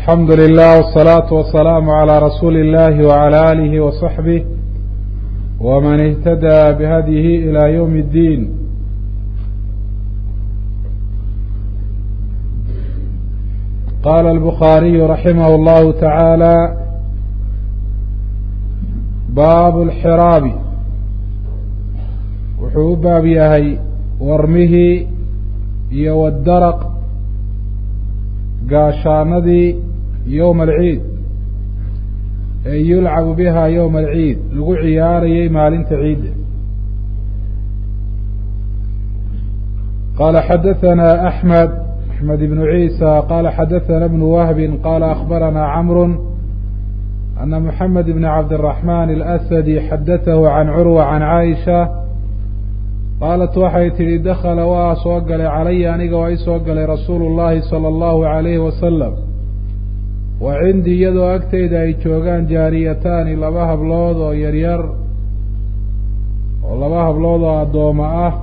alxamdu lilah wالsalaaةu wasalaamu عalى rasuuli اllahi wعalى alihi وصaxbih wman اhtadى bihadyihi ilى ywm اddiin qala الbukhaariyu raximah اllahu taعaalى baab اlxiraabi wuxuu u baab yahay warmihii iyo wdaraq gaashaanadii yowma alciid ee yulcabu biha yowma alciid lagu ciyaarayay maalinta ciidda qala xadaثana axmed axmed ibnu ciisa qala xadaثana ibnu wahbi qala akhbarana camru ana moxamed ibn cabdالraxman اlasadi xadatahu can curwa can caaisha qaalat waxay tidhi dakhala waa soo galay calaya aniga waa isoo galay rasuulu llahi sala allahu alayhi wasalam wa cindii iyadoo agteyda ay joogaan jaariyataani laba hablood oo yaryar oo laba hablood oo addooma ah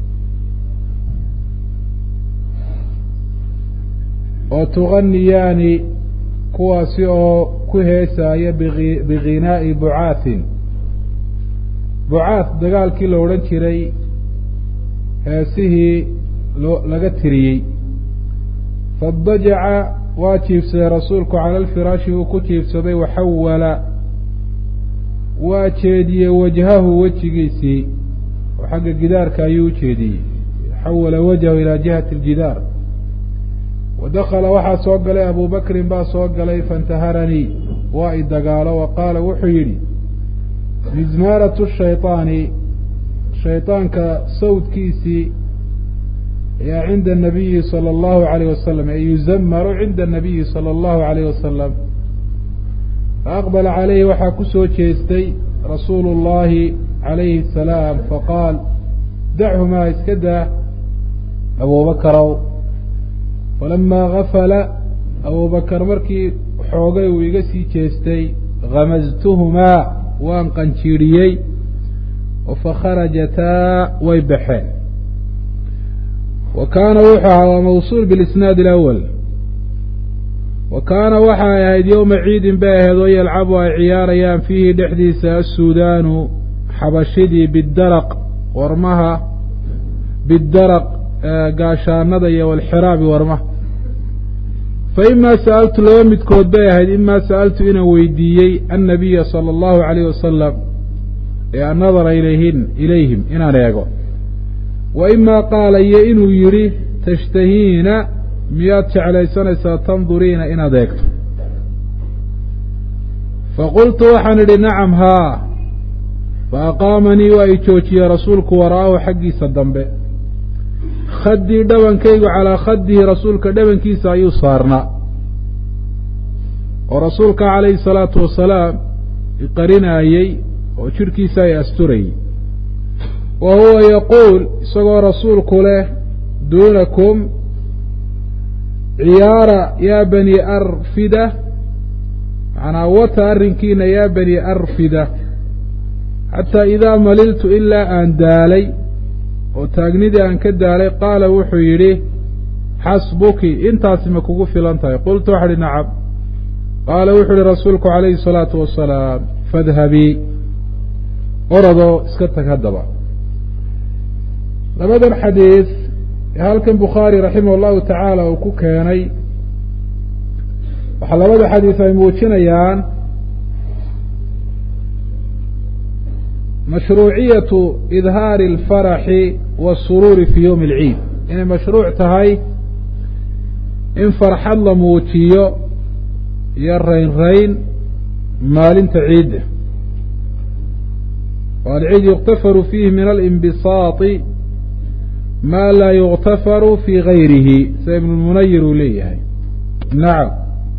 oo tuganiyaani kuwaasi oo ku heesaaya biginaa'i bucaahin bucaah dagaalkii la odhan jiray heesihii loo laga tiriyey fadajaca waa jiibsaday rasuulku cala alfiraashi uu ku jiibsaday waxawala waa jeediyey wajhahu wejigiisii oo xagga gidaarka ayuu u jeediyey xawala wajhahu ilaa jihati aljidaar wa dakala waxaa soo galay abu bakrin baa soo galay faintaharanii waa i dagaalo wa qaala wuxuu yidhi mizmaaratu shayطaani shayطaanka sawdkiisii ayaa cinda الnabiyi salى اllahu عalayh wasalam ee yuzamaru cinda الnabiyi salى اllahu عalayh wasalam faaqbala calayhi waxaa ku soo jeestay rasuulu اllahi calayhi الsalaam faqaal dachumaa iska daa abubakarow falamaa gafala abubakar markii xoogay uu iga sii jeestay gamaztuhumaa waan qanjiiriyey fakharajataa way baxeen wa kaana wuxuu ahaa waa mawsuul bilisnaad alawal wa kaana waxay ahayd yowma ciidin bay ahayd oo yalcabu ay ciyaarayaan fiihi dhexdiisa assuudaanu xabashidii bidaraq warmaha bidaraq gaashaanada iyo walxiraabi warmaha fa imaa sa'altu laba midkood bay ahayd imaa sa'altu inaan weydiiyey annabiya sala allahu calayh wasalam ee annadara ilayhin ilayhim inaan eego wa imaa qaala iyo inuu yidhi tashtahiina miyaad jeclaysanaysaa tanduriina inaad eegto faqultu waxaan idhi nacam haa fa aqaamanii waa i joojiyey rasuulku wara'ahu xaggiisa dambe khaddii dhabankaygu calaa khaddihi rasuulka dhabankiisa ayuu saarnaa oo rasuulka calayhi salaatu wasalaam iqarinaayey oo jidhkiisa ay asturayey wa huwa yaquul isagoo rasuulku leh duunakum ciyaara yaa bani arfida macnaa wata arrinkiina yaa bani arfida xataa idaa maliltu ilaa aan daalay oo taagnidii aan ka daalay qaala wuxuu yidhi xasbuki intaasi ma kugu filan tahay qultu waxa uhi nacam qaala wuxuu yihi rasuulku calayhi salaatu wasalaam fadhabii oradoo iska tag haddaba labadan xadiid ee halkan bukhaari raximah allahu tacaala uu ku keenay waxaa labada xadiid ay muujinayaan mashruuciyatu idhaari alfaraxi waasuruuri fii yowmi alciid inay mashruuc tahay in farxad la muujiyo iyo rayn rayn maalinta ciidda alciid yuktafaru fiihi min alinbisaati maa laa yuktafaru fii gayrihi sida ibnulmunayir uu leeyahay nacam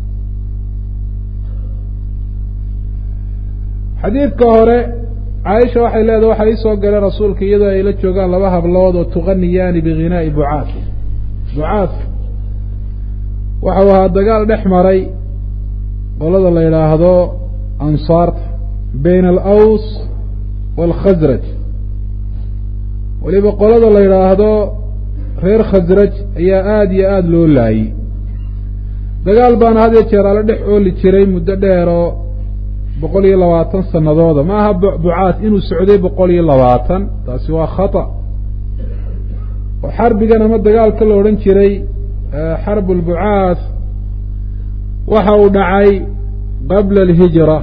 xadiidka hore caaisha waxay leedahay waxaa iisoo galay rasuulka iyadoo ay la joogaan laba hablood oo tuganiyaani biginaa'i bucaad bucaad waxau ahaa dagaal dhex maray qolada la yidhaahdo ansaarta bayna alaws waalkhasraj weliba qolada la yidhaahdo reer khasraj ayaa aada iyo aada loo laayey dagaal baana had iyo jeer ala dhex ooli jiray muddo dheer oo boqol iyo labaatan sanadooda ma aha bucaad inuu socday boqol iyo labaatan taasi waa khata oo xarbigan ama dagaalka la odhan jiray xarb lbucaad waxa uu dhacay qabla alhijra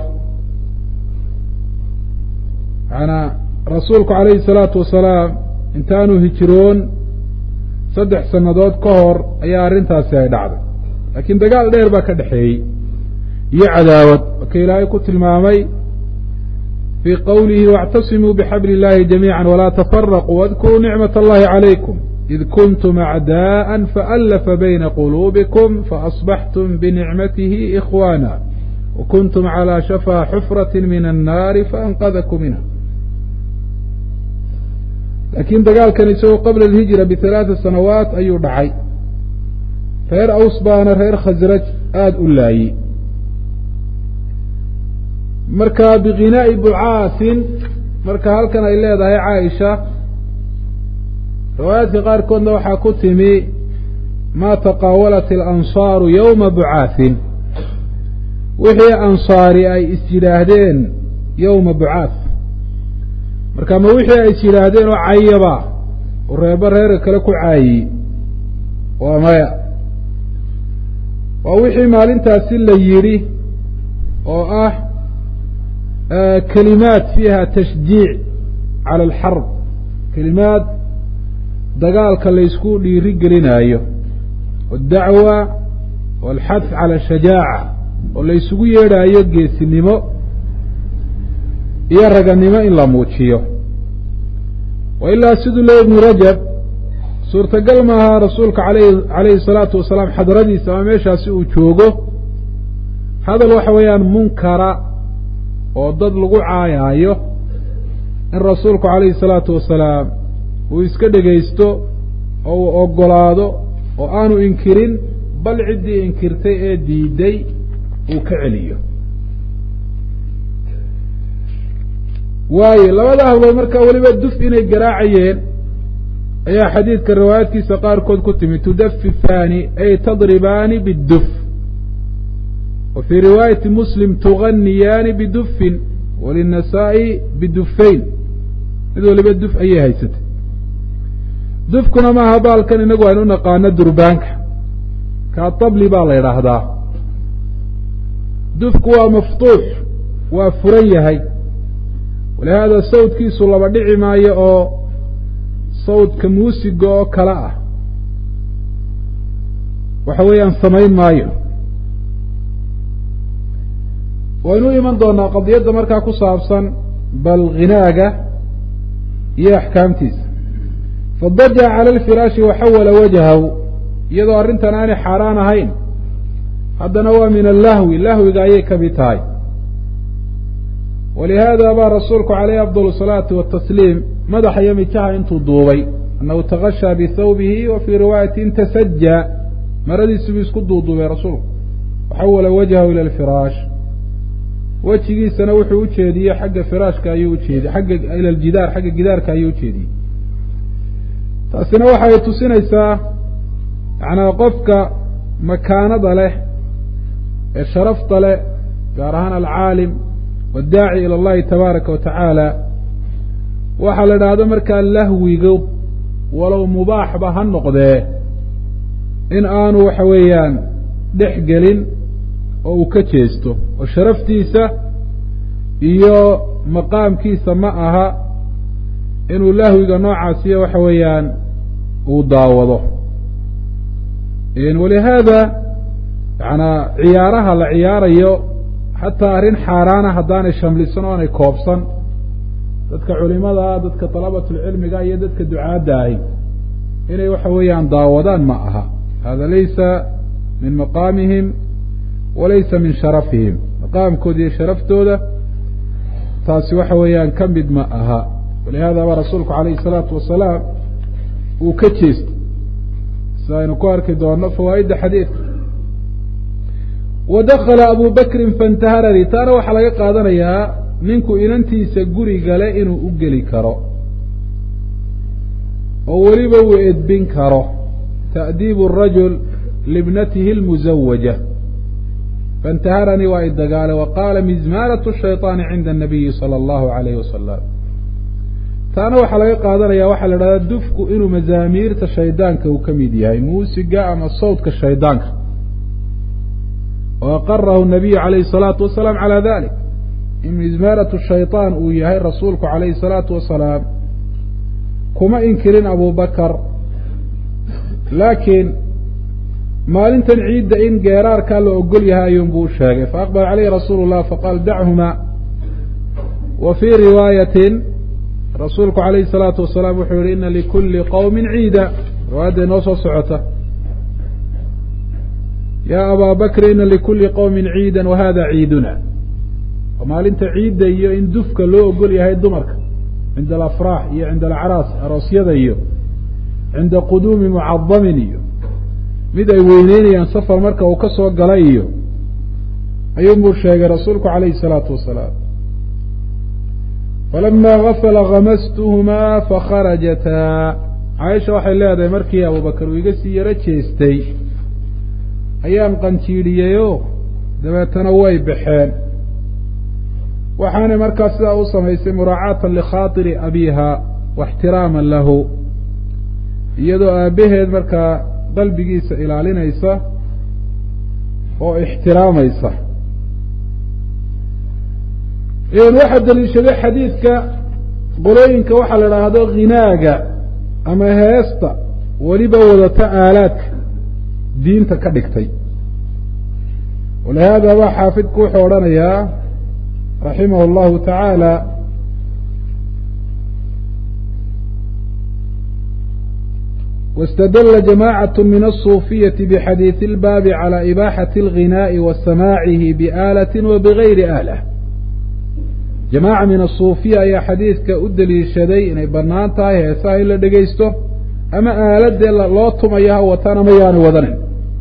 maanaa rasuulku calayhi salaatu wasalaam intaanu hijroon saddex sannadood ka hor ayaa arrintaasi ay dhacday laakiin dagaal dheer baa ka dhexeeyey iyo cadaawad marka ilaahay ku tilmaamay fii qowlihi waاctasimuu bixabli اllahi jamiica walaa tafaraquu wadkuruu nicmat allahi calaykum id kuntum acdaءa faallafa bayna quluubikum faasbaxtum binicmatihi ikhwaana wakuntum calى shafaa xufrati min annaari faanqadakum minha laakiin dagaalkan isagoo qabla alhijra bihalaaثa sanawaat ayuu dhacay reer aws baana reer khasraj aada u laayey marka bikinaa'i bucaasin marka halkan ay leedahay caaisha riwaayaadka qaarkoodna waxaa ku timi maa taqaawalat ilansaaru yowma bucaasin wixii ansaari ay is yidhaahdeen yowma bucaas marka ma wixii ay is yidhaahdeen oo cayaba oo reebo reerka kale ku caayi waa maya waa wixii maalintaasi la yidhi oo ah kelimaad fiiha tashjiic cala alxarb kelimaad dagaalka laysku dhiiri gelinaayo waaldacwa waalxadf cala ashajaaca oo laysugu yeedhaayo geesinimo iyo raganimo in la muujiyo wa ilaa siduu le ibnu rajab suurtagal maaha rasuulka alayh calayhi salaatu wasalaam xadradiisa ama meeshaasi uu joogo hadal waxa weeyaan munkara oo dad lagu caayaayo in rasuulku calayhi salaatu wasalaam uu iska dhegaysto oo uu oggolaado oo aanu inkirin bal ciddii inkirtay ee diiday uu ka celiyo waayo labada hablood markaa weliba duf inay garaacayeen ayaa xadiidka riwaayaadkiisa qaarkood ku timi tudafifaani ay tadribaani bidduf wa fii riwaayati muslim tuganiyaani bidufin walinasaa'i bidufayn mid waliba duf ayay haysatay dufkuna maaha baalkan inagu aynu u naqaano durbaanka kaa tabli baa la idhaahdaa dufku waa maftuux waa furan yahay walihaada sawdkiisu laba dhici maayo oo sawdka muusiga oo kale ah waxa weeyaan samayn maayo waynu iman doonaa qadiyadda markaa ku saabsan bal ghinaaga iyo axkaamtiisa fadaja cala alfiraashi waxawala wajhahu iyadoo arrintan aanay xaaraan ahayn haddana waa min allahwi lahwiga ayay ka mid tahay walihaada baa rasuulku calayhi afdal salaati watasliim madaxa iyo mijaha intuu duubay annahu takashaa bihawbihi wa fii riwaayatin tasajaa maradiisubuu isku duuduubay rasuulku waxawala wajhahu ila alfiraash wejigiisana wuxuu u jeediyey xagga firaashka ayuu ujeediyey xagga ila aljidaar xagga gidaarka ayuu ujeediyey taasina waxay tusinaysaa macnaa qofka makaanada leh ee sharafta leh gaar ahaan alcaalim waddaaci ila allahi tabaaraka wa tacaala waxaa la idhaahdo markaa lahwigu walow mubaaxba ha noqdee in aanu waxa weeyaan dhex gelin oo uu ka jeesto oo sharaftiisa iyo maqaamkiisa ma aha inuu lahwiga noocaasiyo waxa weeyaan uu daawado walihaada yanaa ciyaaraha la ciyaarayo xataa arrin xaaraana haddaanay shamlisan o aanay koobsan dadka culimada dadka dalabatulcilmiga iyo dadka ducaadda ahi inay waxa weeyaan daawadaan ma aha hada laysa min maqaamihim walaysa min sharafihim maqaamkooda iyo sharaftooda taasi waxa weeyaan ka mid ma aha walihada baa rasuulku calayhi salaatu wasalaam uu ka jeestay sida aynu ku arki doono fawaa'idda xadiidka wa dakala abu bakrin fantaharani taana waxaa laga qaadanayaa ninku inantiisa guri gale inuu u geli karo oo weliba uu edbin karo ta'diibu arajul libnatihi almusawaja faintaharanii waa idagaale wa qaala mizmaaratu shayطaani cinda الnabiyi salى اllahu alayhi wasalam taana waxaa laga qaadanaya waxaa la idhahdaa dufku inuu mazaamiirta shaydaanka uu ka mid yahay muusiga ama sawdka shaydaanka wa aqarahu nabiyu alayhi الsalaatu wasalaam calى dalik in mizmaaratu shayطaan uu yahay rasuulku calayhi الsalaatu wasalaam kuma inkirin abu bakar laakiin maalintan ciidda in geeraarkaa la ogol yahay ayuunbuu u sheegay faaqbala caleyhi rasuulu llah faqaal dachuma wa fii riwaayatin rasuulku calayhi salaatu wasalaam wuxuu yihi ina likulli qowmin ciida riwaayadda inoo soo socota yaa abaa bakri ina likulli qowmin ciidan wa hada ciiduna maalinta ciidda iyo in dufka loo ogol yahay dumarka cinda alafraax iyo cinda alacraas aroosyada iyo cinda quduumi mucadamin iyo mid ay weyneynayaan safar marka uu ka soo galay iyo ayuunbuu sheegay rasuulku calayhi salaatu wasalaam falama gafala hamastuhumaa fakharajataa caaisha waxay leedahay markii abubakar uu iga sii yaro jeestay ayaan qanjiidhiyeyoo dabeetana way baxeen waxaanay markaa sidaa u samaysay muraacaatan likhaatiri abiiha wa ixtiraaman lahu iyadoo aabbaheed markaa qalbigiisa ilaalinaysa oo ixtiraamaysa waxaa daliishaday xadiidka qolooyinka waxaa la idhaahdo ghinaaga ama heesta weliba wadata aalaadka diinta ka dhigtay walihaada baa xaafidku wuxuu odhanayaa raximah اllahu tacaala واstdل جamاعة min الصuفiyaة bxadiiث الbaabi عalى إbاxaة الغinاء وasamاaعihi بآlaة وbغayri آlة jamاعة min الصuufiya ayaa xadiidka u deliishaday inay banaan tahay heesaha in la dhegaysto ama aaladee loo tumayo ha watan ama yaanu wadanin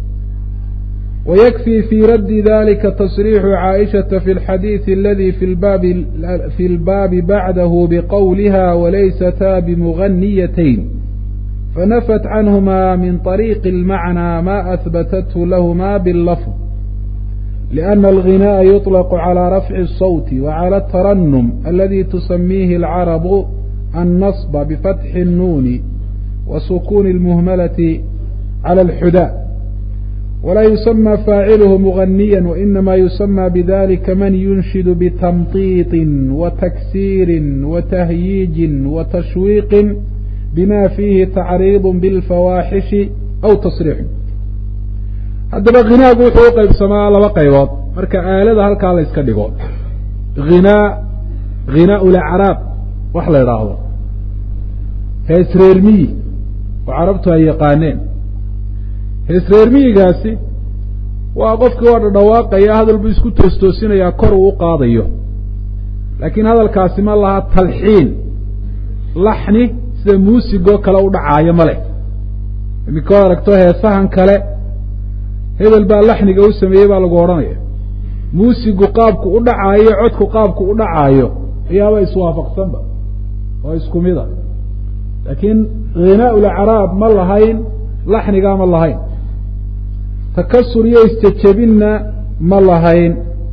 وykfي fي raddi dalika تصrيixu caaئiشhaةa fi الxadiiث اladي fi اlbaabi baعdah bqowliha وlaysataa bmغنiyatayn فنفت عنهما من طريق المعنى ما أثبتته لهما باللفظ لأن الغناء يطلق على رفع الصوت وعلى الترنم الذي تسميه العرب النصب بفتح النون وسكون المهملة على الحداء ولا يسمى فاعله مغنيا وإنما يسمى بذلك من ينشد بتمطيط وتكسير وتهييج وتشويق bma fiihi tacriid biاlfawaaxishi aw tasriixu haddaba ghinaagu wuxuu u qaybsamaa laba qaybood marka aalada halkaa la yska dhigo hinaa ghinaa lacraab wax la idhaahdo hees reermiyi oo carabtu ay yaqaaneen hees reermiyigaasi waa qofkii waa dhadhawaaqaya hadal buu isku toostoosinayaa kor uu u qaadayo laakiin hadalkaasi ma laha talxiin laxni sida muusigoo kale u dhacaayo male imika o aragto heesahan kale hebel baa laxniga u sameeyey baa lagu odhanaya muusigu qaabku u dhacaayo codku qaabku u dhacaayo ayaaba iswaafaqsanba oo isku mida laakiin ghinaa lacraab ma lahayn laxnigaa ma lahayn takasur iyo isjejebinna ma lahayn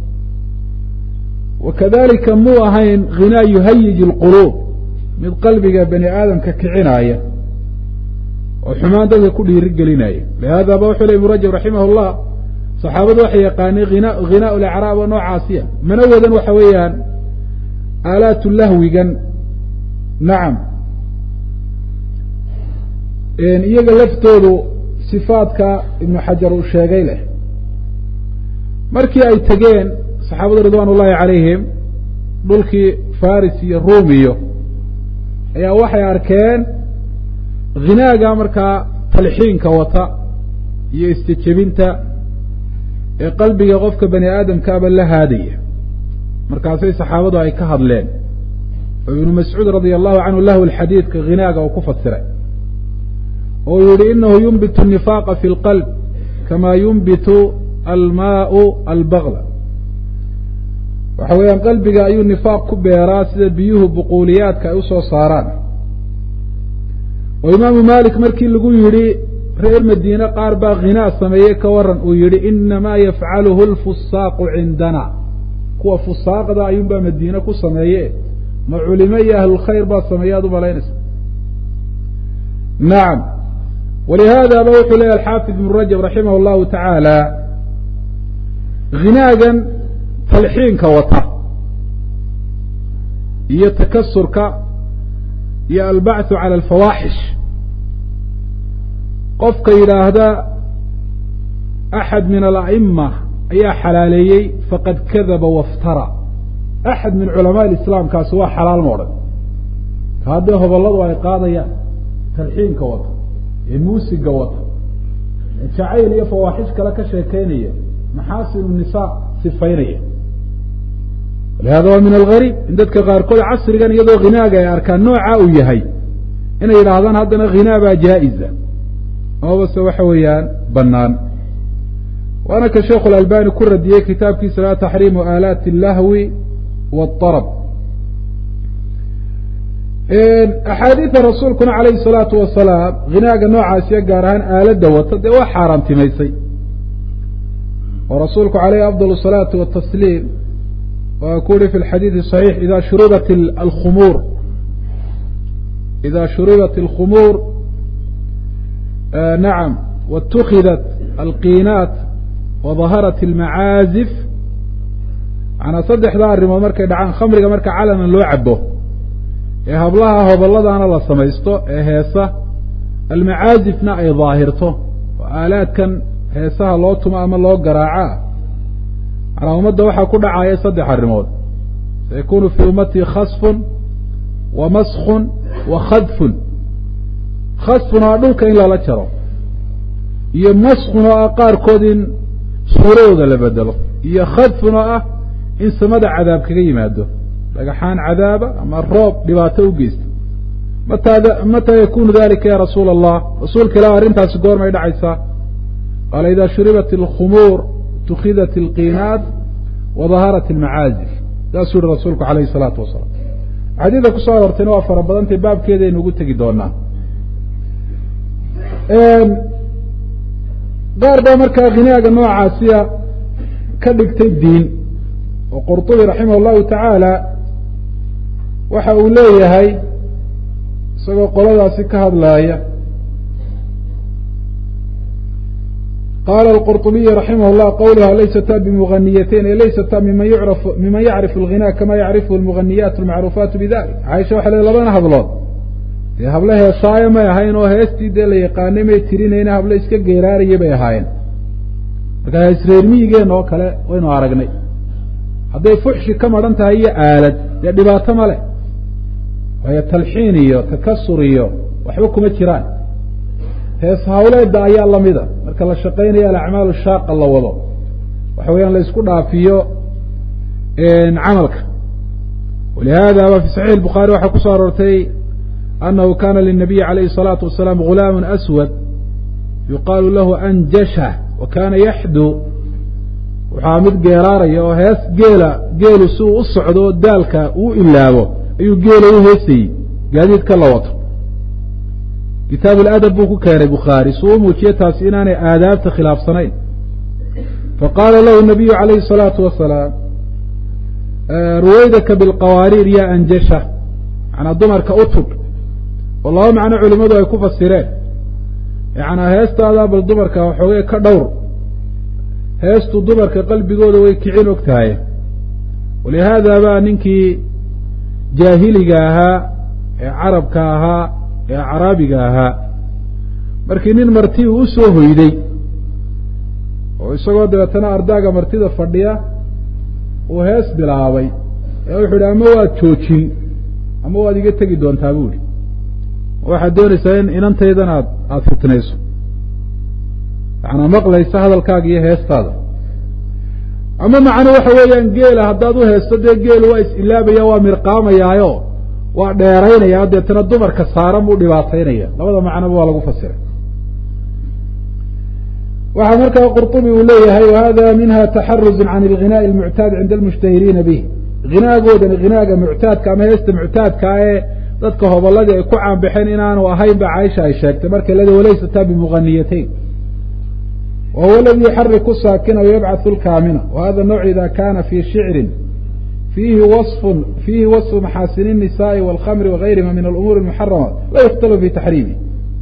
wa kadalika muu ahayn ghinaa yuhayij اlquluub mid qalbiga bani aadamka kicinaaya oo xumaan dadka ku dhiiri gelinaya lihaada ba wuxuu le ibnu rajab raximah اllah saxaabadu waxay yaqaaneen hina ghinaa lacraab oo noocaasiya mana wadan waxa weeyaan aalaatu lahwigan nacam iyaga laftoodu sifaadka ibnu xajar uu sheegay leh markii ay tegeen saxaabadu ridwan ullahi calayhim dhulkii faris iyo ruumiyo ayaa waxay arkeen ghinaaga markaa talxiinka wata iyo istijebinta ee qalbiga qofka bani aadamkaaba la haadaya markaasay saxaabadu ay ka hadleen oo ibnu mascuud radia allahu canhu lahu lxadiidka ghinaaga uu ku fasiray oo yihi inahu yunbitu nifaaqa fi lqalb kama yunbitu almaau albagla waxa weeyaan qalbiga ayuu nifaaq ku beeraa sida biyuhu buquuliyaadka ay usoo saaraan oo imaamu malik markii lagu yidhi reer madiine qaar baa ghinaa sameeyey ka waran uu yidhi inamaa yafcaluhu lfusaaqu cindana kuwa fusaaqda ayuunbaa madiine ku sameeye ma culimo iyo ahlulkhayr baa sameeye aad u malaynaysa nacam walihaadaba wuxuu leeyahy alxaafid ibnu rajab raximah allahu tacaala ghinaagan talxiinka wata iyo takasurka iyo albacthu cala alfawaaxish qofka yidhaahda axad min ala'ima ayaa xalaaleeyey faqad kadaba waftara axad min culamaa islaamkaasi waa xalaal ma odhan ka haddee hobolladu ay qaadayaan talxiinka wata ee muusiga wata ee jacayl iyo fawaaxish kale ka sheekeynaya maxaasinu nisaa sifaynaya walihada waa min algariib in dadka qaarkood casrigan iyadoo ghinaaga ay arkaan nooca uu yahay inay yidhaahdaan haddana ghinaa baa jaa-iza amabase waxa weeyaan bannaan waana ka sheekhu alalbani ku radiyey kitaabkiisa laa taxriimu aalaati allahwi waaarab axaadiida rasuulkuna calayhi salaatu wasalaam ghinaaga noocaasiyo gaar ahaan aaladda wata dee waa xaaraantimaysay oo rasuulku caleyhi afdal asalaatu watasliim waa ku uhi fi lxadiidi saxiix ida shuribat alkhumuur ida shuribat alkhumuur nacam waاtukidat alqiinaat wadaharat almacaazif manaa saddexdaa arrimood markay dhacaan khamriga marka calanan loo cabo ee hablaha hobolladana la samaysto ee heesa almacaazifna ay daahirto oo aalaadkan heesaha loo tumo ama loo garaacaa manaa ummadda waxaa ku dhacaya saddex arrimood sayakunu fii ummatii khasfun wa maskun wa khadfun khasfun oo ah dhulka in lala jaro iyo maskun oo ah qaarkood in suuradooda la bedelo iyo khadfun oo ah in samada cadaab kaga yimaado dhagaxaan cadaaba ama roob dhibaato u geysta mataa mataa yakunu dalika ya rasuula allah rasuulka ilah arrintaasi goormay dhacaysaa qaala ida shuribat alkhumuur tukidat alqiinaat wadaharat almacaazif saasuu yihi rasuulku alayhi salaatu wasalaam xadiida kusoo aroortayna waa fara badantay baabkeedaynu ugu tegi doonaa qaar baa markaa ghinaaga noocaasiya ka dhigtay diin oo qurطubi raximah اllahu tacaala waxa uu leeyahay isagoo qoladaasi ka hadlaaya qaala اlqurطubiy raximah اllah qawluha laysata bimuganiyateyn e laysata miman yucraf miman yacrifu اlghina kama yacrifu اlmuganiyaat اlmacruufaatu bidalik caaisha waxay le labana hadlood dee hable heesaayo may ahayn oo heestii dee la yaqaanay may tirinayna hable iska geeraaraya bay ahaayeen marka heesreer miyigeen oo kale waynu aragnay hadday fuxshi ka maran tahay iyo aalad dee dhibaato ma leh waayo talxiin iyo takasur iyo waxba kuma jiraan hees hawleeda ayaa lamida marka la shaqaynayo alacmaalu shaaqa la wado waxa weeyaan la isku dhaafiyo camalka walihada ba fi saxiix الbukhaari waxaa kusoo aroortay anahu kana lلnabiyi alayhi الsalaatu wasalaam gulaam aswad yuqaalu lahu anjasha wa kana yaxdu waxaa mid geeraaraya oo hees geela geelu si uu u socdo daalka uu ilaabo ayuu geela u heesayey gaadiidka la wato kitaab اladab buu ku keenay bukhaari si uu muujiye taasi inaanay aadaabta khilaafsanayn faqaala lahu nabiyu alayhi الsalaatu wasalaam ruwaydaka bilqawaariir ya anjasha manaa dumarka u tug oo laba macno culimadu ay ku fasireen yanaa heestaada bal dumarka waxoogay ka dhowr heestu dumarka qalbigooda way kicin og tahay walihaada baa ninkii jaahiliga ahaa ee carabka ahaa ee acraabiga ahaa markii nin marti uu usoo hoyday oo isagoo dabeetana ardaaga martida fadhiya uu hees bilaabay ee wuxuu idhi ama waad joojin ama waad iga tegi doontaa bu ihi waxaad doonaysaa in inantaydan aad aada fitnayso yacanaa maqlaysa hadalkaaga iyo heestaada ama macno waxa weeyaan geela haddaad u heesto dee geelu waa is-ilaabaya waa mirqaamayaayo waa dheeraynaya deetana dumarka saaran buu dhibaataynaya labada macnoba waa lagu fasiray waxaa markaa qurطubi uu leeyahay wahada minha taxaruzun can alghinaءi اlmuctaad cinda almushtahiriina bih hinaagoodan hinaaga muctaadka ama heesta muctaadkaa ee dadka hobolladii ay ku caanbaxeen inaanu ahayn ba caaisha ay sheegtay markay leeda walaysataa bimuganiyatayn wa huwa aladii yuxariku saakina wayabcathu lkaamina wa hada nawc ida kana fi shicrin fiihi waصfun fiihi waصfu maxaasini الnisaءi wاlkhamri wagayrima min alumuuri اmuxarama la yukhtalu fi taxriimi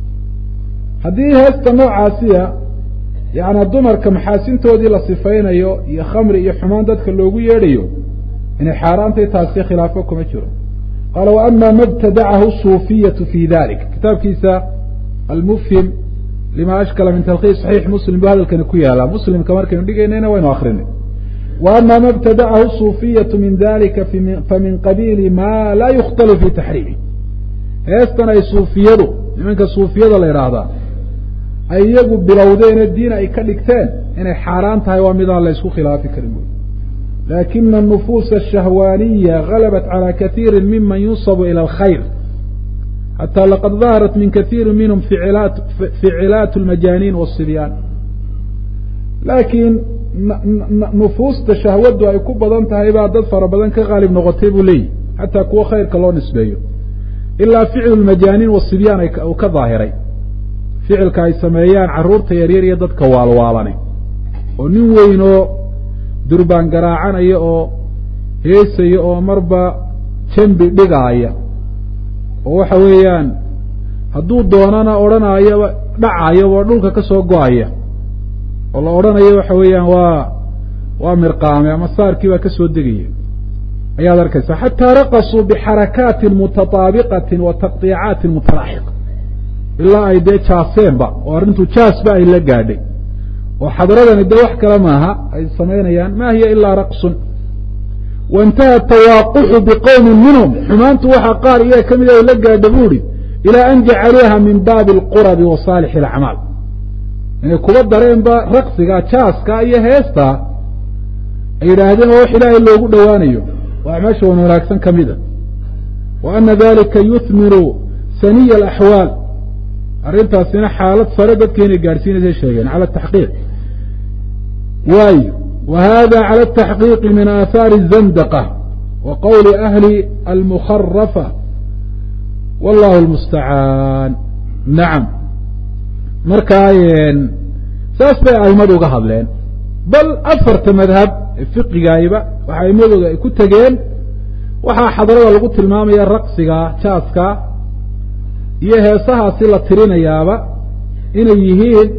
haddii heesta noocaasiya yaana dumarka maxaasintoodii la sifaynayo iyo khamri iyo xumaan dadka loogu yeedhayo inay xaaraantay taasi khilaafo kuma jiro qaala wa ama ma btadacahu suufiyatu fi dalik kitaabkiisa almufhim lima ashkala min talkiis saxiix muslim bu hadalkani ku yaala muslimka markaynu dhigaynayna waynu akrinay wa ama ma btadacahu suufiyatu min dalika famin qabiili ma laa yukhtalu fi taxriimi heestan ay suufiyadu nimanka suufiyada la idhaahdaa ay iyagu bilowdeene diin ay ka dhigteen inay xaaraan tahay waa midaan la ysku khilaafi karin buy lakina anufuusa ashahwaaniya galabat calى kaiiri miman yunsabu ilى alkhayr xatى laqad daharat min kaiiri minhum ficilaat اlmajaaniin wالصibyaan laakiin nufuusta shahwadu ay ku badan tahay baa dad fara badan ka qaalib noqotay buu leeyihi xataa kuwo khayrka loo nisbeeyo ilaa ficlu lmajaaniin wasibyaan uu ka daahiray ficilka ay sameeyaan carruurta yaryar iyo dadka waalwaalane oo nin weyn oo durbaan garaacanaya oo heesaya oo marba jambi dhigaaya oo waxa weeyaan hadduu doonana odhanayaba dhacayaba dhulka ka soo go-aya oo la odhanayo waxa weeyaan waa waa mirqaame ama saarkii baa ka soo degaya ayaad arkaysaa xataa raqasuu bixarakaatin mutataabiqatin wa taqdiicaatin mutalaaxiqa ilaa ay dee jaaseenba oo arrintu jaasba ay la gaadhay oo xadradani dee wax kale maaha ay samaynayaan ma hiya ilaa raqsun waintaha tawaaquxu biqowmin minhum xumaantu waxaa qaar iyaga ka mid ay la gaadha bu uhi ilaa an jacaluuha min baabi alqurabi wa saalixi alacmaal inay kuba dareenba raqsiga jaaska iyo heesta ay yidhaahdeen waa wax ilaahay loogu dhowaanayo waa acmaasha wan wanaagsan ka mida wa ana dalika yuhmiru saniya alaxwaal arrintaasina xaalad sare dadka inay gaadhsiinaysa sheegeen cala taxqiiq waayo wa hada cala ataxqiiqi min aahaari الzandaqa wa qowli ahli almukharafa wallahu almustacaan nacam markaa saas bay aimadu uga hadleen bal afarta madhab ee fiqigayba waxa aimadooda ay ku tegeen waxaa xadrada lagu tilmaamaya raqsiga jaaska iyo heesahaasi la tirinayaaba inay yihiin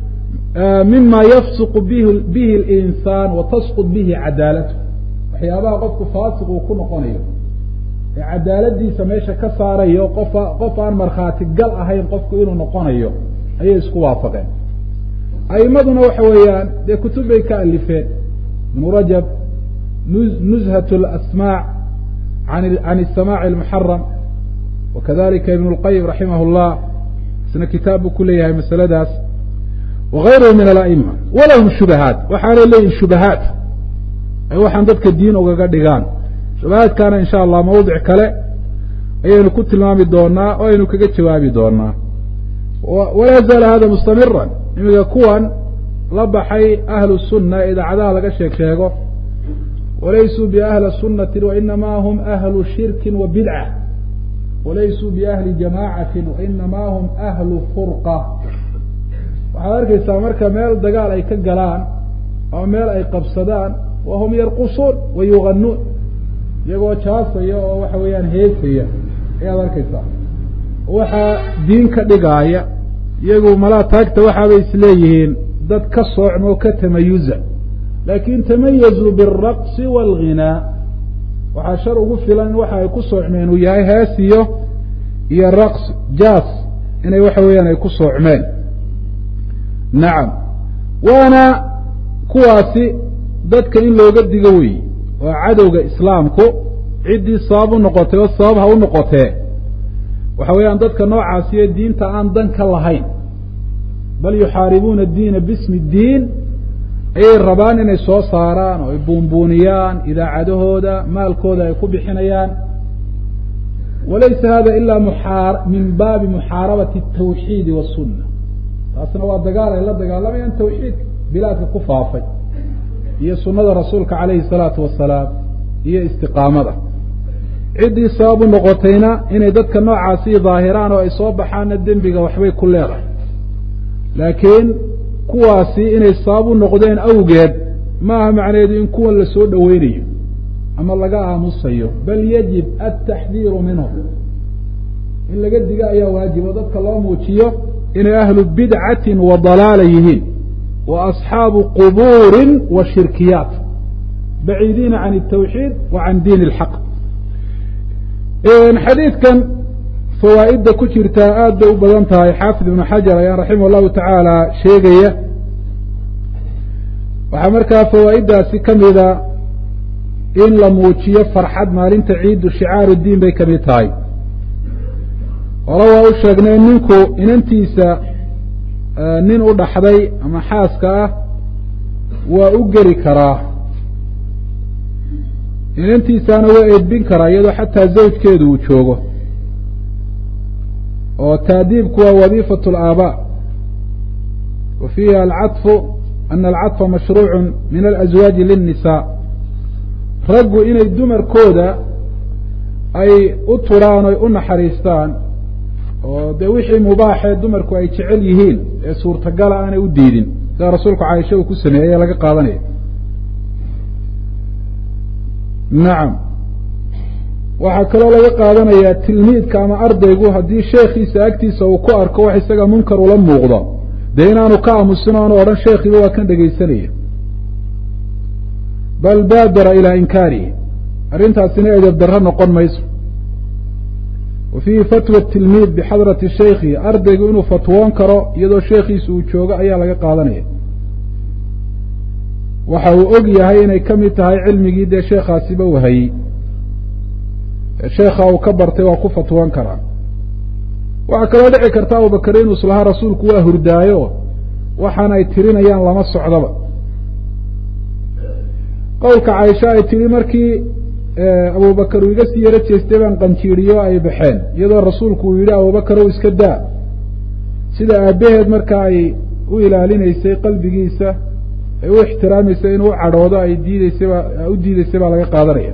mima yafsuqu bihi اlinsaan wa tasqud bihi cadaalatu waxyaabaha qofku faasiq uu ku noqonayo ee cadaaladiisa meesha ka saarayo qofa qof aan markhaati gal ahayn qofku inuu noqonayo ayay isku waafaqeen aimaduna waxa weeyaan dee kutub bay ka alifeen ibnu rajab nuzhat اlasmaac can الsamaac اlmuxaram wakadalika ibn اlqayim raximah اllah isna kitaab buu ku leeyahay masaladaas wagayruhu min ala'ima walahum shubahaat waxaanay leeyihin shubahaat ay waxaan dadka diin ugaga dhigaan shubahaadkaana in sha allah mawdic kale ayaynu ku tilmaami doonaa oo aynu kaga jawaabi doonaa walaa zaala hada mustamiran imiga kuwan la baxay ahlu sunna ee idaacadaha laga sheeg sheego walaysuu biahli sunati wainama hum ahlu shirki wa bidca walaysuu biahli jamaacatin wainama hum ahlu furqa waxaad arkaysaa marka meel dagaal ay ka galaan ama meel ay qabsadaan wa hum yarqusuun wa yuganuun iyagoo jaasaya oo waxa weeyaan heesaya ayaad arkaysaa waxaa diin ka dhigaaya iyagu malaa taagta waxaabay isleeyihiin dad ka soocmo ka tamayuza laakin tamayazuu biالraqsi wاlghinaa waxaa shar ugu filan in waxa ay ku soocmeen uu yahay hees iyo iyo raqs jaas inay waxa weeyaan ay ku soocmeen nacam waana kuwaasi dadka in looga digo weeye oo cadowga islaamku ciddii sabab u noqotay oo sabab ha u noqotee waxa weeyaan dadka noocaasiyo diinta aan dan ka lahayn bal yuxaaribuuna diina bismi diin ayay rabaan inay soo saaraan oo ay buunbuuniyaan idaacadahooda maalkooda ay ku bixinayaan walaysa hada ila min baabi muxaarabati الtawxiidi waالsuna taasna waa dagaal ay la dagaalamayaan tawxiidka bilaadka ku faafay iyo sunada rasuulka calayhi الsalaatu wasalaam iyo istiqaamada ciddii sabab u noqotayna inay dadka noocaasii daahiraan oo ay soo baxaanna dembiga waxbay ku leedahay laakiin kuwaasi inay sabab u noqdeen awgeed ma aha macnaheedu in kuwan la soo dhoweynayo ama laga aamusayo bal yajib altaxdiiru minhum in laga diga ayaa waajibo dadka loo muujiyo inay ahlu bidcatin wa dalaala yihiin wa asxaabu qubuurin wa shirkiyaat baciidiina can الtawxiid wa can diin اlxaq xadiidkan fawaa'idda ku jirtaa aad bay u badan tahay xaafid ibnu xajar ayaa raximah اllahu tacaala sheegaya waxaa markaa fawaa'iddaasi ka mida in la muujiyo farxad maalinta ciiddu shicaaru diin bay ka mid tahay hore waa u sheegnay ninku inantiisa nin u dhaxday ama xaaska ah waa u geli karaa inantiisaana waa edbin karaa iyadoo xataa zawjkeedu uu joogo oo taadiibku waa wadiifat اlaabaa wa fiiha alcaطfu ana alcaطfa mashruucu min alaswaaji lلnisaa raggu inay dumarkooda ay u turaan oy u naxariistaan oo dee wixii mubaaxee dumarku ay jecel yihiin ee suurtagala aanay u diidin sida rasuulku caaisha uu ku sameeyey ee laga qaadanaya nacam waxaa kaloo laga qaadanayaa tilmiidka ama ardaygu haddii sheekhiisa agtiisa uu ku arko wax isaga munkar ula muuqdo dee inaanu ka aamusin oanu odhan sheekhiiba waa kan dhegaysanaya bal baadara ilaa inkaarihi arrintaasina edeb darro noqon mayso wa fiihi fatwa tilmiid bixadrati shaykhi ardaygu inuu fatwoon karo iyadoo sheekhiisa uu joogo ayaa laga qaadanaya waxa uu og yahay inay ka mid tahay cilmigii dee sheekhaasiba wahayey sheekha uu ka bartay waa ku fatwoon karaa waxaa kaloo dhici karta abubakar inuu islahaa rasuulku waa hurdaayo waxaan ay tirinayaan lama socdoba qowlka caaisha ay tidhi markii abubakar uu iga sii yaro jeestay baan qanjiiriyo ay baxeen iyadoo rasuulku uu yidhi abubakar ow iska daa sida aabbaheed marka ay u ilaalinaysay qalbigiisa ay u ixtiraamaysay inuu u cadhoodo ay diideysaba u diideysay baa laga qaadanaya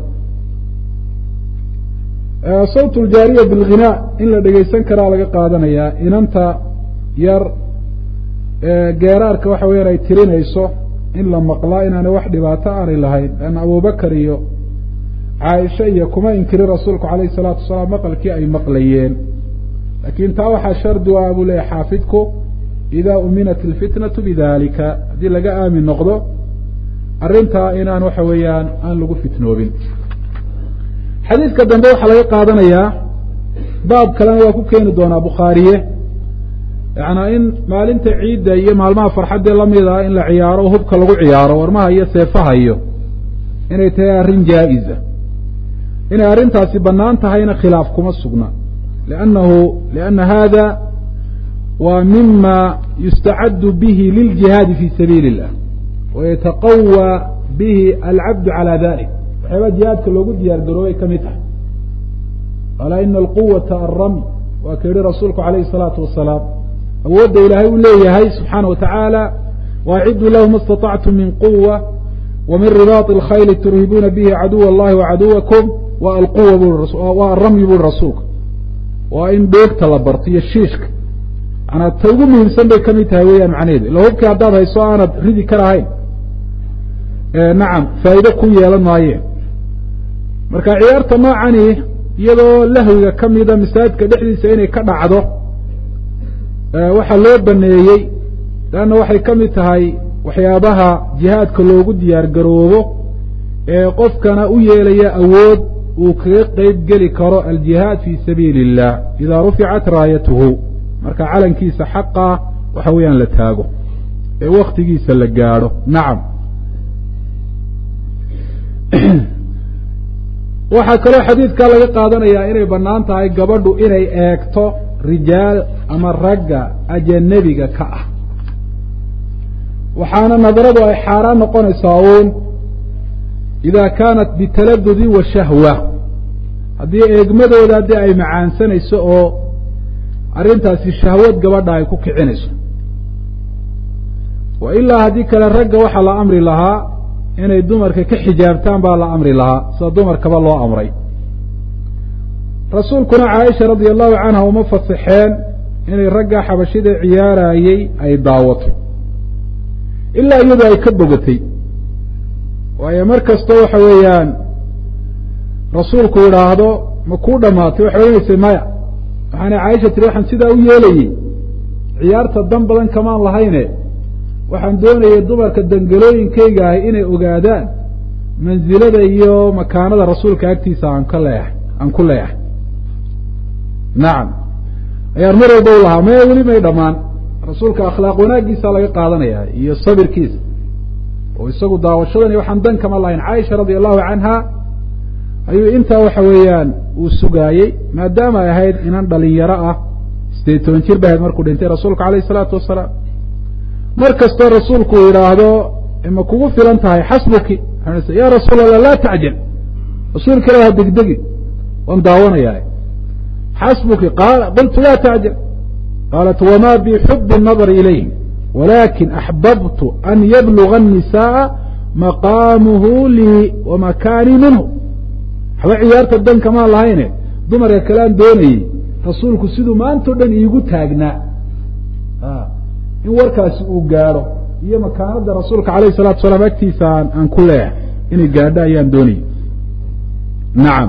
sawt ljaariya bilghinaa in la dhegaysan karaa laga qaadanayaa inanta yar geeraarka waxa weyaan ay tirinayso in la maqlaa inaanay wax dhibaato aanay lahayn leanna abubakar iyo caaisha iyo kuma inkirin rasuulku calayhi isalaatu wasalaam maqalkii ay maqlayeen laakiin taa waxaa shardi u ah buu leeyahy xaafidku idaa uminat ilfitnatu bidalika haddii laga aamin noqdo arrintaa inaan waxa weeyaan aan lagu fitnoobin xadiidka dambe waxaa laga qaadanayaa baab kalena waa ku keeni doonaa bukhaariye yaana in maalinta ciidda iyo maalmaha farxaddee lamid ah in la ciyaaro hubka lagu ciyaaro warmaha iyo seefaha iyo inay tahay arrin jaa-iza inay arrintaasi bannaan tahayna khilaaf kuma sugna liannahu lianna hada waa mima yustacaddu bihi liljihaadi fi sabiili illah wayataqawى bihi alcabdu calى dalik waxyaabaa jihaadka loogu diyaar garoobay ka mid tahay alaa ina alquwata alramy waa ka yihi rasuulku alayhi الsalaatu wasalaam awoodda ilaahay uu leeyahay subxaana wa tacaala waaciduu lahu ma اstaطactum min quwa wa min ribaaط اlkhayli turhibuuna bihi caduw اllahi wacaduwakum wa alquwa waa aramyi buri rasuulka waa in dhoogta la barto iyo shiishka manaa ta ugu muhiimsan bay ka mid tahay weeyaan macnaheedu ila hubkii haddaad hayso aanad ridi karahayn nacam faa'iide ku yeelan maayeen marka ciyaarta noocani iyadoo lahwiga ka mida masaajidka dhexdiisa inay ka dhacdo waxaa loo baneeyey leanna waxay ka mid tahay waxyaabaha jihaadka loogu diyaar garoobo ee qofkana u yeelaya awood uu kaga qeyb geli karo aljihaad fi sabiili illah idaa ruficat raayatuhu marka calankiisa xaqa waxa weeyaan la taago ee waktigiisa la gaadho nacam waxaa kaloo xadiidkaa laga qaadanayaa inay bannaan tahay gabadhu inay eegto rijaal ama ragga ajanabiga ka ah waxaana nadaradu ay xaaraan noqonaysaa uun idaa kaanat bitaladudin wa shahwa haddii eegmadooda haddii ay macaansanayso oo arrintaasi shahwad gabadha ay ku kicinayso wa ilaa haddii kale ragga waxaa la amri lahaa inay dumarka ka xijaabtaan baa la amri lahaa sida dumarkaba loo amray rasuulkuna caaisha radia allahu canha uma fasaxeen inay ragga xabashida ciyaarayey ay daawato ilaa iyadu ay ka bogatay waayo mar kasta waxa weeyaan rasuulku yidhaahdo ma kuu dhamaatay waxay odhanaysay maya waxaana caaisha tiri waxaan sidaa u yeelayey ciyaarta dan badan kamaan lahayne waxaan doonayay dumarka dangalooyinkayga ahi inay ogaadaan mansilada iyo makaanada rasuulka agtiisa aan ka leeyahay aan ku leeyahay nacam ayaan mar walba u lahaa maya weli may dhammaan rasuulka akhlaaq wanaaggiisa laga qaadanaya iyo sabirkiisa oo isagu daawashadani waxaan dan kama lahayn caaisha radia allahu canha ayuu intaa waxa weeyaan uu sugaayey maadaama ay ahayd inan dhalinyaro ah sideed toban jir ba ahayd markuu dhintay rasuulku alayh isalaatu wasalaam mar kastoo rasuulku uu yidhaahdo ma kugu filan tahay xasbuki ya rasuul allah laa tacjal rasuulka ilah ha degdegi waan daawanayaa xasbuki qultu laa tacjal qaalat wma bxub الnadr ilayhim walakin axbabtu an yabluga الnisaءa maqaamuhu lii wamakaanii minhu waxba ciyaarta dan kamaan lahayne dumarka kalean doonayey rasuulku siduu maantao dhan iigu taagnaa in warkaasi uu gaadho iyo makaanada rasuulka alayh الsalatu salaam agtiisa aan ku leeyahay inay gaadho ayaan doonayey nacam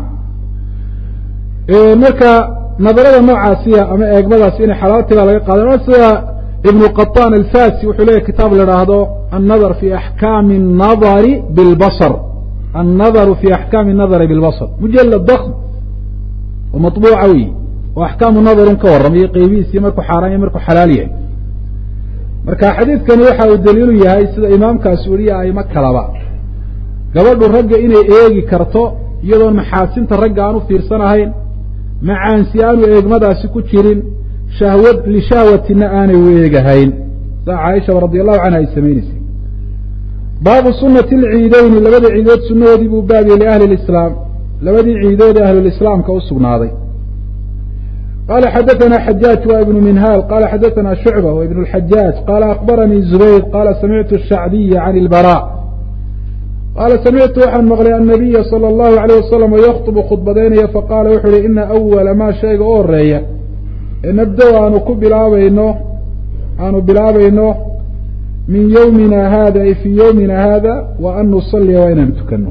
marka nadarada noocaasiya ama eegmadaasi inay xalaalti baa laga qaada sida ibnu qaطan alfasi wuxuu leeyahy kitaab la haahdo annadar fi axkaami الnadari bilbasr annadaru fi axkaami الnadari bilbasr mujalad dakm oo maطbuuca wey oo axkaamu nadarun ka warramayo qeybihiisii markuu xaaraan iyo markuu xalaal yahay marka xadiidkani waxa uu daliilu yahay sida imaamkaasi weliya aimo kalaba gabadhu ragga inay eegi karto iyadoon maxaasinta ragga aan u fiirsanahayn macaansi aanu eegmadaasi ku jirin shahwad lishahwatina aanay u eegahayn saa caaishaba radi allahu canha ay samaynaysay baabu sunati alciideyni labada ciidood sunnahoodii buu baabiyey liahli lislaam labadii ciidood ee ahlulislaamka u sugnaaday qala xadaثna xajaaj wa ibnu minhaal qala xadaثna shucba wa ibn اlxajaaj qala akbaranii zubayr qala samictu shacbiya can اlbarا qaala samictu waxaan maqlay annabiya sala allahu alayh wasalam yaktubu khudbadaynaya faqaala wuxuu uhi ina awala maa shayga u horeeya ee nabdow aanu ku bilaabayno aanu bilaabayno min yowmina hada ay fii yowmina hada wa an nusalliya waa inaanu tukano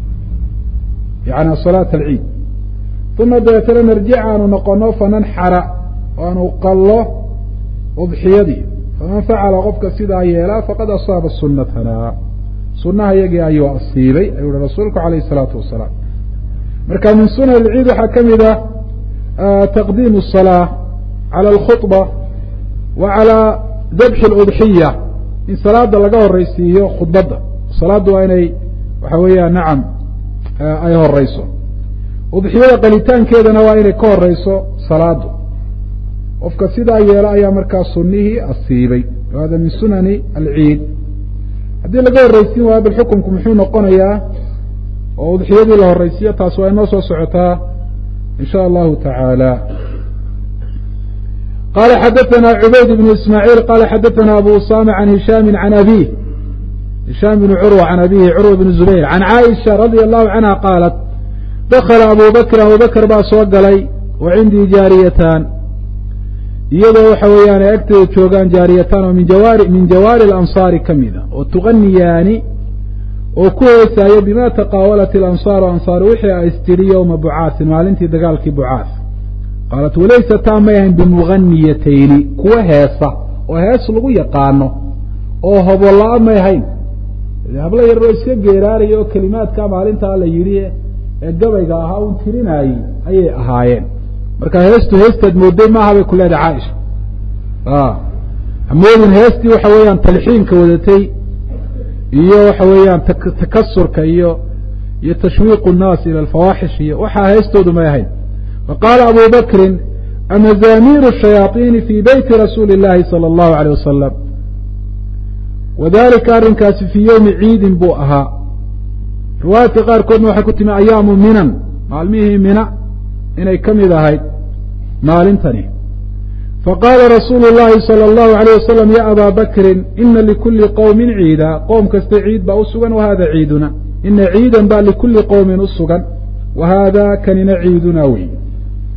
yani salaata alciid uma dabeetana narjic aanu noqono fananxara o aanu qallo udxiyadii faman facala qofka sidaa yeelaa faqad asaaba sunatana sunaha iyagii ayuu asiibay ayuu uhi rasuulku alayh الsalaatu wasalaam marka min sunan اlciid waxaa ka mid ah taqdiim الصalaaة calى اlkhuطba wa calى dabxi اludxiya in salaada laga horeysiiyo khudbadda salaaddu waa inay waxa weeyaan nacam ay horeyso udxiyada qalitaankeedana waa inay ka horeyso salaadu qofka sidaa yeelo ayaa markaa sunihii asiibay hada min sunani alciid haddii laga horreysiin waayo bal xukunku muxuu noqonayaa oo udxiyadii la horreysiiyo taas waa inoo soo socotaa in sha allahu tacaala qala xadaثna cubayd bn ismaaعiil qala xadaثna abu usama can hishaami can abih hishaam bn curwa can abihi curwa bn zubayr can caaisha radia allahu canha qaalat dakla abu bakr abu bakr baa soo galay wa cindii jaariyatan iyadoo waxa weeyaan ay agteeda joogaan jaariyatan oo min jawaari min jawaari alansaari ka mida oo tuganiyaani oo ku heesaayo bima taqaawalat ilansaaru ansaaru wixii a istiri yowma bucaasin maalintii dagaalkii bucaas qaalat walaysa taa may ahayn bimuganiyatayni kuwa heesa oo hees lagu yaqaano oo hobola-a may ahayn hablo yaroo iska geeraaraya oo kelimaadka maalintaa la yidhi ee gabayga ahaa un tirinaayey ayay ahaayeen marka heestu heestaad mooday maaha bay ku leedahay caaisha hamoodin heestii waxa weeyaan talxiinka wadatay iyo waxa weeyaan takasurka iyo iyo tashwiiqu nnaas ila alfawaaxish iyo waxaa heestoodu may ahayn faqaala abu bakrin amazamiiru shayaaiini fii beyti rasuuli اllahi salى اllahu alيyh wasalam wadalika arrinkaasi fii yowmi ciidin buu ahaa riwaayaadka qaarkoodna waxay ku timi ayaamu minan maalmihii mina inay ka mid ahayd maalintani faqaala rasuulu llahi salى اllahu alayh wasalam ya abaa bakrin ina likuli qowmin ciida qoom kasta ciid baa u sugan wahada ciiduna ina ciidan baa likuli qowmin u sugan wa haada kanina ciiduna wey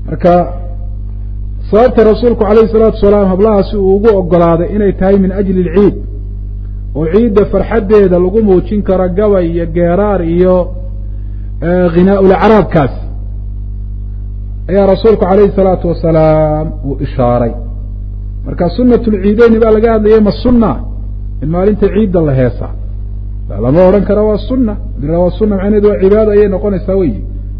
marka sababta rasuulku calayhi salaatu wasalaam hablahaasi uu ugu ogolaaday inay tahay min ajli alciid oo ciidda farxaddeeda lagu muujin karo gabay iyo geeraar iyo ghinaa-ulacraabkaas ayaa rasuulku calayhi salaatu wasalaam uu ishaaray marka sunat lciideyni baa laga hadlayay ma sunna in maalinta ciidda la heesa lama odhan kara waa sunna dira waa sunna macnaheedu waa cibaado ayay noqonaysaa weyi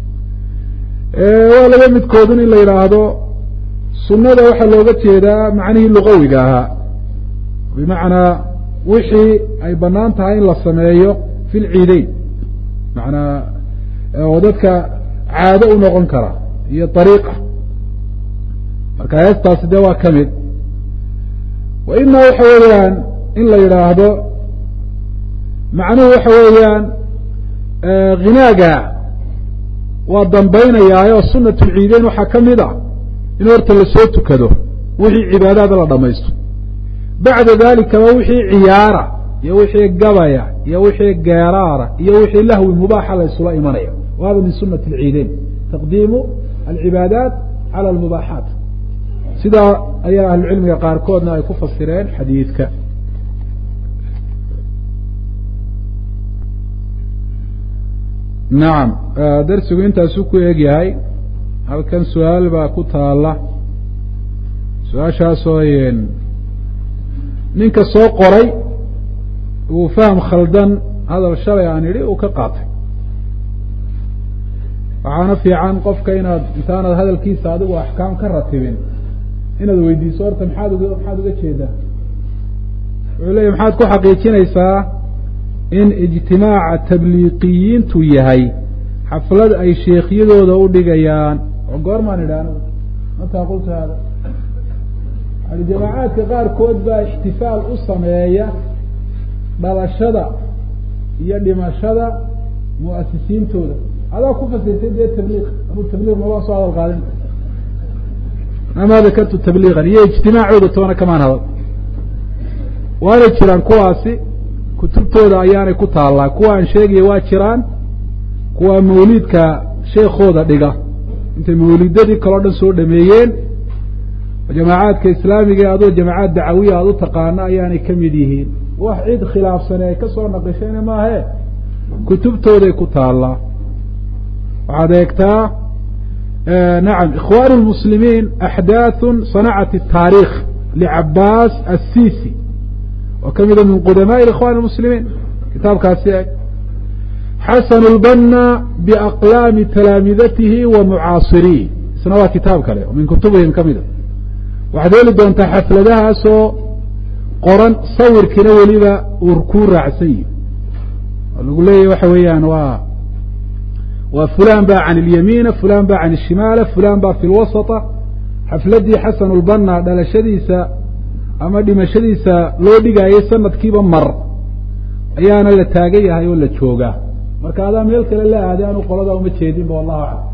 waa laba midkoodun in la yidhaahdo sunnada waxaa looga jeedaa macnihii luqawiga ahaa bimacnaa wixii ay banaan tahay in la sameeyo fi lciideyn manaa oo dadka caado u noqon kara iyo ariiqa marka heestaasi dee waa ka mid wa ima waxa weeyaan in la yidhaahdo macnuhu waxa weeyaan ghinaaga waa dambaynayaayo sunat lciideyn waxaa ka mid a in horta lasoo tukado wixii cibaadaada la dhamaysto bacda dalikaba wixii ciyaara iyo wixii gabaya iyo wixii geeraara iyo wixii lahwi mubaaxa la ysula imanaya wa hada min sunati alciideyn taqdiimu alcibaadaat cala almubaaxaat sidaa ayaa ahlucilmiga qaarkoodna ay ku fasireen xadiidka nacam darsigu intaasuu ku eg yahay halkan su-aal baa ku taala su-aashaasoo ninka soo qoray uu faham khaldan hadal shalay aan idhi uu ka qaatay waxaana fiican qofka inaad intaanad hadalkiisa adigu axkaam ka ratibin inaad weydiiso horta maxaad uga maxaad uga jeedaa wuxuu leeyahy maxaad ku xaqiijinaysaa in ijtimaaca tabliiqiyiintu yahay xaflad ay sheekhyadooda u dhigayaan oo goormaan idhi anigu mataa qultu hada yani jamaacaadka qaarkood baa ixtifaal u sameeya dhalashada iyo dhimashada muasisiintooda adaa ku fasirtay dee tabliiq anuu tabliiq mabaa soo hadal qaadin amaa dakartu tabliiqan iyo ijtimaacooda toona kamaan hadal waanay jiraan kuwaasi kutubtooda ayaanay ku taallaa kuwa aan sheegaya waa jiraan kuwa mawliidka sheekooda dhiga intay mawlidadii kaleo dhan soo dhameeyeen jamaacaadka islaamiga adoo jamaacaad dacawiya aada u taqaano ayaanay ka mid yihiin wax cid khilaafsane ay ka soo naqishayna maahe kutubtooday ku taallaa waxaad eegtaa nacam ikhwaan lmuslimiin axdaaثu sanacat الtaarikh licabaas assisi oo ka mida min qudamaءi ikhwan اmuslimiin kitaabkaasi eg xasan اlbana biaqlaami talaamidatihi wa mucaasiriih isna waa kitaab kale oo min kutubihim ka mida waxaad heli doontaa xafladahaasoo qoran sawirkiina weliba uu kuu raacsan yihi oo lagu leeyahy waxa weeyaan waa waa fulan ba can اlyamiina fulan ba can الshimaala fulan ba fi lwasطa xafladii xasan اlbana dhalashadiisa ama dhimashadiisa loo dhigaayay sanadkiiba mar ayaana la taagan yahay oo la joogaa marka adaa meel kale la aaday anu qoladaa uma jeedinba wallahu aclam